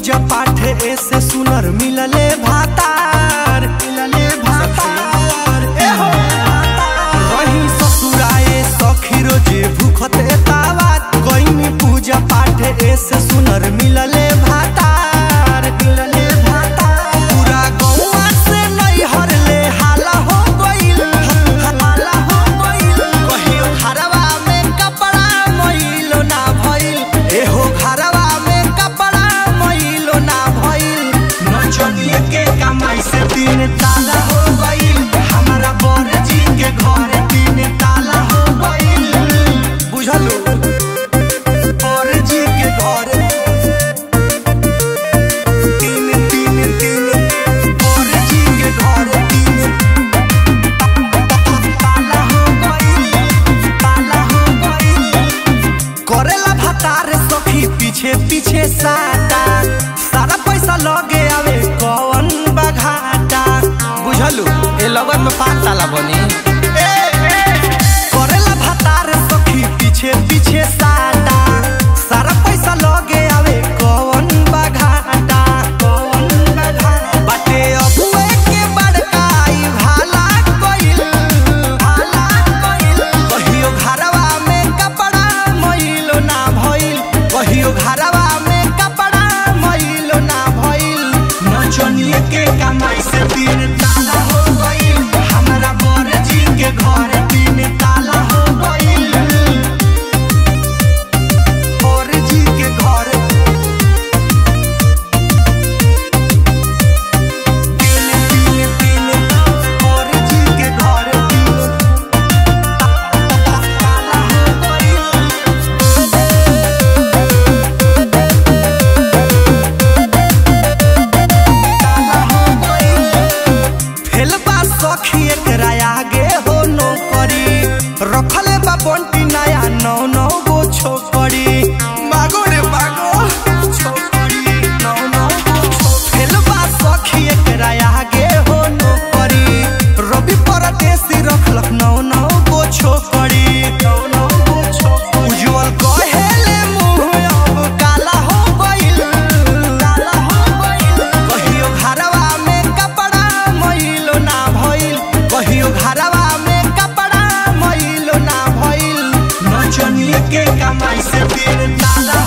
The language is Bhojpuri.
पूजा पाठ ऐसे सुनर मिलले भातार मिलले भातार ए हो रही ससुराए सखी रोजे भूखते तावात कइनी पूजा पाठ ऐसे सुनर मिलले भातार मिलले भातार पूरा गौवा से नैहर ले हाला हो गइल हाला हो गइल कहियो घरवा में कपड़ा मइलो ना भइल एहो घरवा में कपड़ा मइलो ना भइल नचनिए के कमाई से तीन ताला हो गइल हमारा बर जी के घर तीन ताला हो गइल बुझलो बर जी के घर तीन तीन तीन बर जी के घर तीन ताला हो गइल ताला हो गइल करेला भतार सखी पीछे पीछे साटा सारा पैसा लगे आवे कौन बघाटा बुझलू ए लगन में पाँच ताला बनी करेला भतार सखी पीछे पीछे साटा सारा पैसा लगे आवे कौन बघाटा कौन बघाटा बाटे अबुए के बड़काई भाला कइल भाला कइल कहियो घरवा में कपड़ा मइलो ना भइल कहियो घरवा में कपड़ा मइलो ना भइल नचनिए के कमाई से तीन ताला हो गइल हमरा बर जी के घर तीन ताला हो गइल बर जी के घर तीन तीन तीन बर जी के घर तीन ताला हो गइल फेलबा सखी एकरा आगे हो नौकरी रखले बा बंटी नया नौ नौ गो छोकरी मागो रे मागो छोकरी नौ नौ गो छोकरी। फेलबा सखी एकरा आगे हो नौकरी रवि परदेसी रखलक नौ नौ गो छोकरी नौ नौ गो छोकरी उज्जवल कहेले मुंह अब काला हो गइल काला हो गइल कहियो घरवा में कपड़ा मइलो ना भइल कहियो घरवा में कपड़ा मइलो ना भइल नचनिए के कमाई से तीन ताला